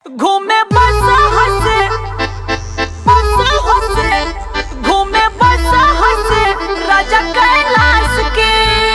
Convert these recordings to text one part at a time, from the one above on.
घूमे बस हंसे बस हंसे घूमे बस हंसे राजा कैलाश के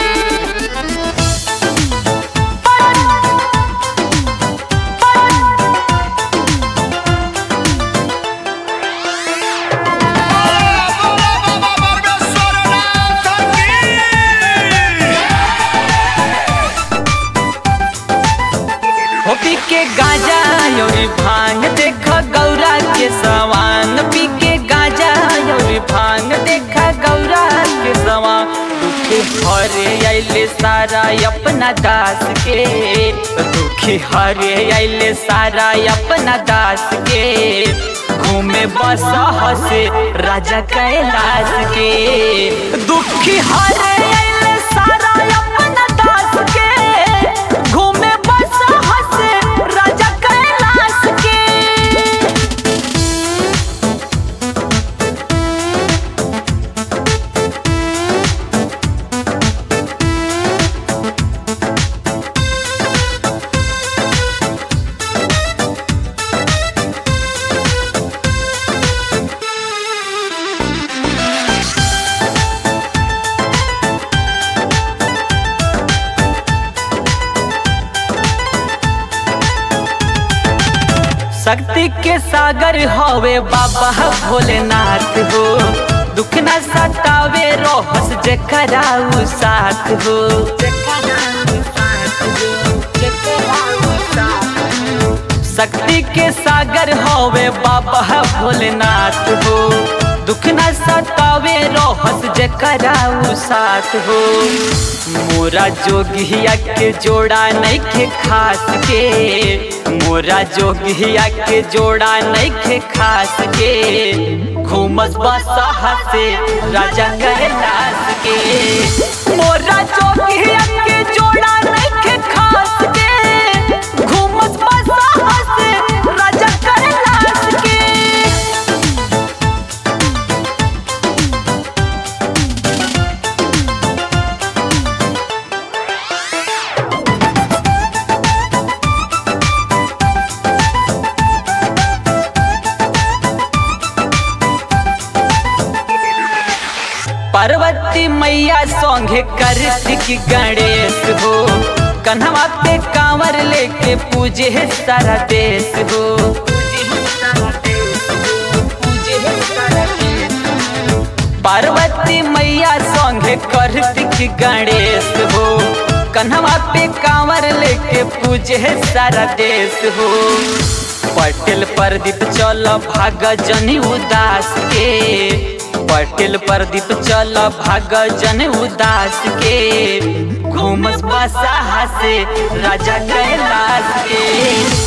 होपी के गाजा योरी भांग देख गौरा के सवांग पी के गाजा योरी भांग देख गौरा के सवांग दुख हरे आइले सारा अपना दास के दुखी हरे आइले सारा अपना दास के घूमे बस हसे राजा कैलाश के दुखी हरे आइले सारा अपना दास के घूमे बस हसे राजा कैलाश के शक्ति के सागर होवे बाबा भोलेनाथ हो दुख न सतावे रोहस जेकरा उ साथ हो शक्ति के सागर होवे बाबा भोलेनाथ हो दुख न सतावे रोहस जेकरा उ साथ हो मोरा जोगिया के जोड़ा नइखे खास के मोरा जोगिया के जोड़ा नइखे खास के घूमस बसा से राजा कैलाश के मोरा जोगिया के जोड़ा नइखे खास के घूमस बसा से राजा कैलाश के पार्वती मैया संगे कार्तिक गणेश हो कन्हवा पे कांवर लेके पूजे है सारा देश हो पार्वती मैया संगे कार्तिक गणेश हो कन्हवा पे कांवर लेके पूजे है सारा देश हो पटेल प्रदीप चल भाग जनी उदास के पटेल प्रदीप चल भाग जन उदास के घूमस बसा से राजा कैलाश के